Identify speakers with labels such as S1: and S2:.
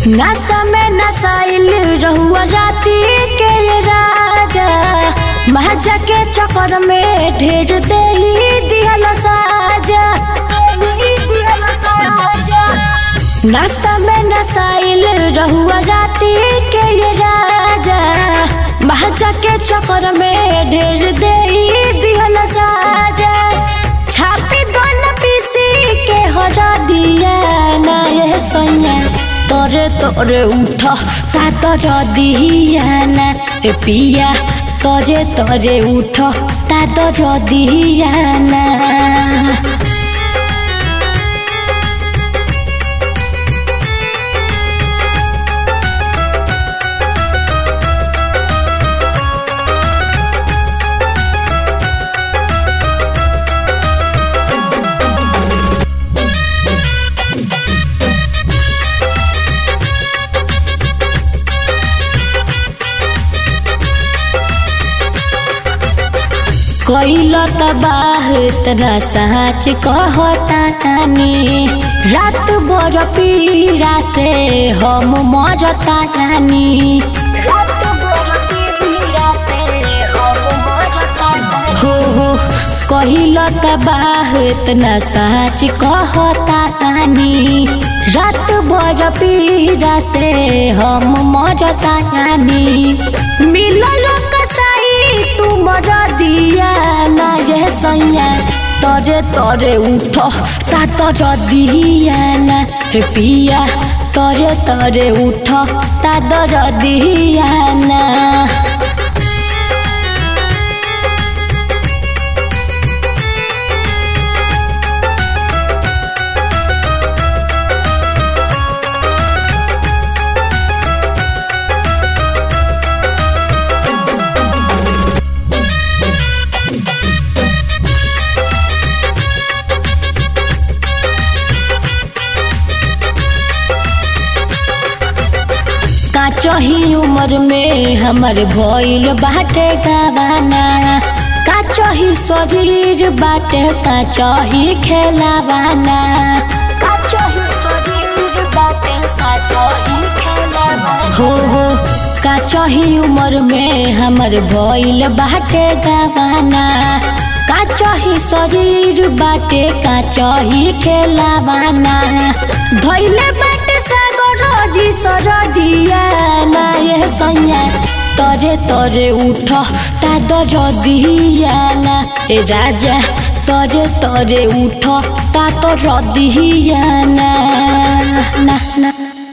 S1: नशा में नशाइल रहुआ राती के ये राजा महाजा के चक्कर में ढेर दे दिहल साजा नशा में नशाइल रहुआ राती के ये राजा महाजा के चक्कर में ढेर दे दिहल साजा छापी दोनों पीसी के हरा दिया ना ये सैया तोरे तोरे उठ ता तो दिया ना ए पिया तोरे तोरे उठ ता तो दिया ना कैल तबाह तना साँच कहता तानी रात भर पीड़ा से हम मरता तानी हो हो कहिल तबाह तना साँच कहता तानी रात भर पीड़ा से हम मरता तानी मिलल कसाई तू मर दिया ना ये सैया तरे तरे उठ ता तर दिया ना हे पिया तरे तरे उठ ता दर दिया ना काचही उम्र में हमर भइल बाटे गावाना काचही शरीर बाटे काचही खेलावाना काचही शरीर बाटे काचही खेलावाना हो हो काचही उम्र में हमर भइल बाटे गावाना काचही शरीर बाटे काचही खेलावाना धइले बाटे सागर जी सर दिया ना ये सैया तरे तरे उठ ता दर दिया ना ए राजा तरे तरे उठ ता तो दिया ना ना ना